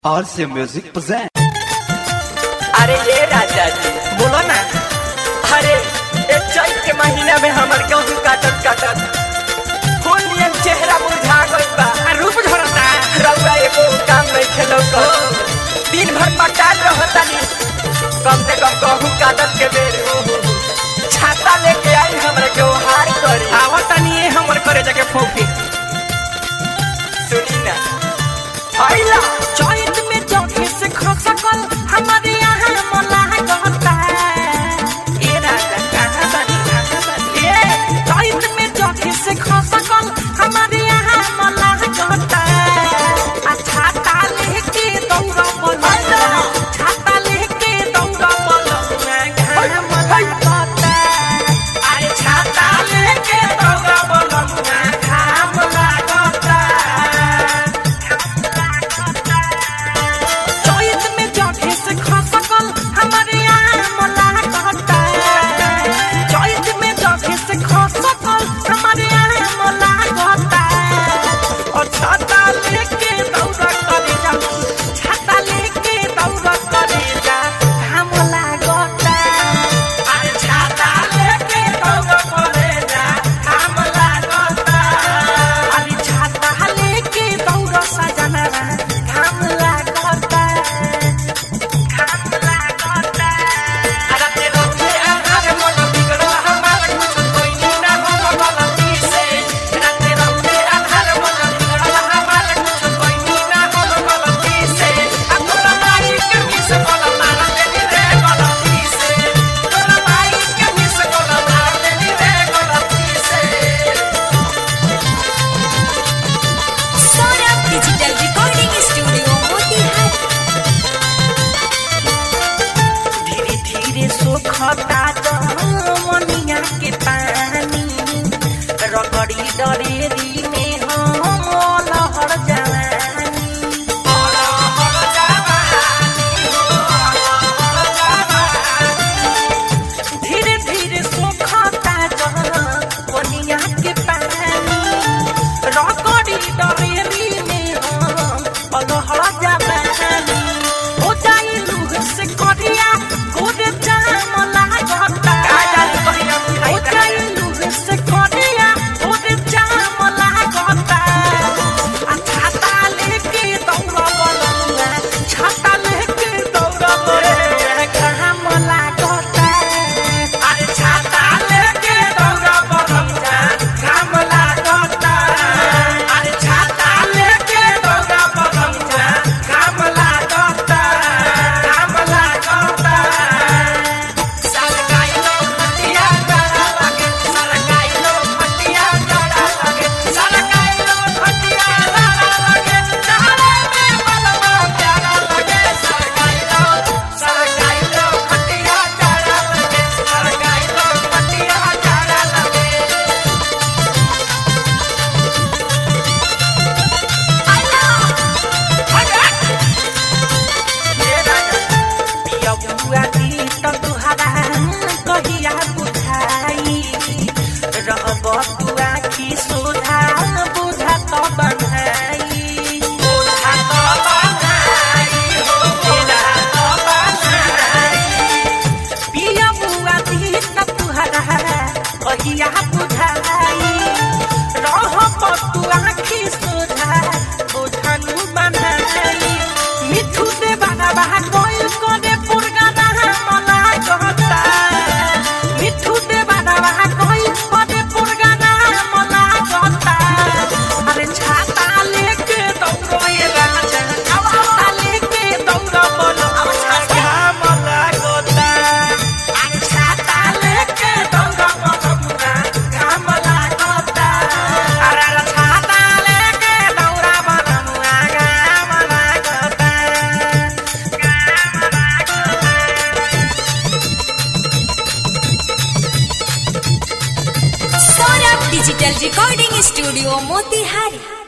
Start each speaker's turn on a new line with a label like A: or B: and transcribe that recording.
A: RC Music present.
B: अरे ये राजा जी बोलो ना अरे ये चैत के महीना में हमर गेहूं काटत काटत फूल नियन चेहरा मुरझा गइल बा आ रूप झरता रउआ एगो काम नहीं खेलो को दिन भर पटार रहतानी कम से कम गेहूं काटत के बेर छाता लेके आई हमरा के हार करी
C: आवतानी ये हमर करे जाके फोफी
B: सुनी ना आइला
C: चैत में चौकी से खसकल हमारे यहाँ मला कहता ए राजा कहाँ बानी कहाँ बानी ए चैत में चौकी से खसकल हमारे यहाँ मला कहता आ छाता लेके दौड़ा बोला छाता लेके दौड़ा बोला घाम लागता अरे छाता लेके दौड़ा बोला घाम लागता चैत में जगे से खसकल हमारे यहाँ मला कहता चैत में जगे से खसकल हमारे यहाँ मला कहता और छाता लेके दौड़ा करे जा छाता लेके दौड़ा करे जा घाम लागता अरे छाता लेके दौड़ा करे जा घाम लागता अरे छाता लेके दौड़ा सजना घाम लागता घाम लागता
B: अरे तेरो के आधार मन बिगड़ल हमार कुछ कोई ना हम गलती से अरे तेरो के आधार मन बिगड़ल हमार कुछ कोई ना हम गलती से अब तोरा माई के मिस कोला मार देनी रे गलती से तोरा माई के मिस कोला मार देनी रे गलती से
D: Saurabh digital recording studio Motihari
C: धीरे धीरे सोखता जमनिया के पानी रगड़ी डरेरी में हम लहर जवानी धीरे धीरे सोखता जमनिया के पानी रगड़ी डरेरी में हम लहर जवानी हो जाई लूह से करिया गोरे जाम लागता हो जाई लूह से करिया गोरे जाम लागता आ छाता लेके दौड़ा बलुआ छाता लेके दौड़ा बलुआ घाम लागता अरे छाता लेके दौड़ा बलुआ घाम लागता अरे छाता लेके दौड़ा बलुआ घाम लागता घाम लागता
B: सरकाइलो फटिया डरा लगे सरकाइलो फटिया डरा लगे सरकाइलो फटिया डरा लगे चारे में बलवा प्यारा लगे सरकाइलो सरकाइलो फटिया डरा लगे सरकाइलो फटिया डरा लगे
C: ये राजा पिया बुआ दी त तुहरा कहिया बुझाई रहब तू आखी सुधा बुझा त बनाई बुझा त बनाई हो बुझा त बनाई पिया बुआ दी त तुहरा कहिया बुझाई रहब तू आखी सुधा बुझनु बनाई मिठू दे बाबा बाहा कोइल कोने पुरगाना मला कहता मिठू दे बाबा बाहा कोइल कोने पुरगाना मला कहता अरे छाता लेके दौड़ो ये राजा छाता लेके दौड़ो बोलो अब छाता मला कहता अरे छाता लेके दौड़ो बोलो मुना घाम लागता अरे अरे छाता लेके दौड़ा बोलो मुना घाम लागता
D: Saurabh digital recording studio Motihari